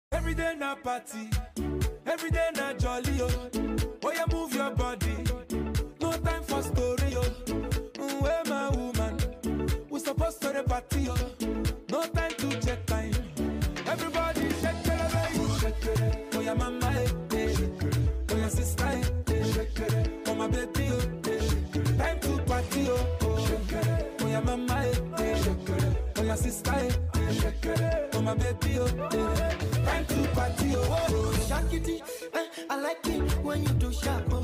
Every day na party, every day na jolly oh. Oh yeah, move your body, no time for story oh. Mm, Where my woman, we supposed to the party oh. No time to check time. Everybody shake it, baby. Shake it. Oh yeah, mama eh, eh. Oh yeah, sister eh, eh. Oh my baby oh, eh. Time to party oh. oh. Oh yeah, mama eh, eh. Oh yeah, sister eh, eh. Oh my baby oh, eh. Time to party oh. oh. Shakity, eh, I like it when you do sharp.